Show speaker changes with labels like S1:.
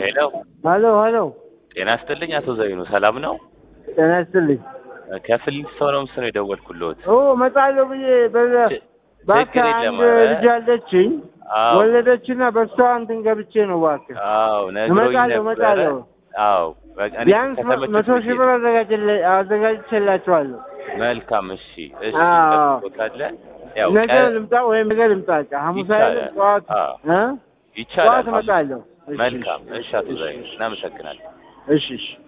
S1: ሄሎ
S2: ሀሎ ሀሎ፣
S1: ጤና ይስጥልኝ አቶ ዘይኑ ሰላም ነው?
S2: ጤና ይስጥልኝ።
S1: ከፍሊንስቶን ነው ምስል የደወልኩልዎት።
S2: ኦ እመጣለሁ ብዬ በዛ
S1: ች-
S2: እባክህ
S1: ችግር
S2: አንድ
S1: የለም ኧረ።
S2: ልጅ አለችኝ
S1: አዎ
S2: ወለደችና በሷ እንትን ገብቼ ነው እባክህ
S1: አዎ ነግሮኝ
S2: እመጣለሁ
S1: ነበረ።
S2: እመጣለሁ።
S1: አዎ በቃ እኔ
S2: ቢያንስ
S1: ከተመቸሽ
S2: መቶ ሺህ
S1: ብዬ
S2: ብር አዘጋጅለ- አዘጋጅቼላቸዋለሁ።
S1: መልካም እሺ እሺ
S2: አዎ።
S1: ጠብቆታለ ያው
S2: ነገ
S1: ቀ-
S2: ልምጣ ወይም ነገ ልምጣ። በቃ ሐሙስ
S1: ይቻላል።
S2: አይደለም ጠዋት
S1: አዎ።
S2: እ
S1: ይቻላል
S2: ጠዋት እመጣለሁ። እሺ፣
S1: መልካም
S2: እሺ፣
S1: እሺ አቶ ዘይኑ እናመሰግናለን
S2: እሺ እሺ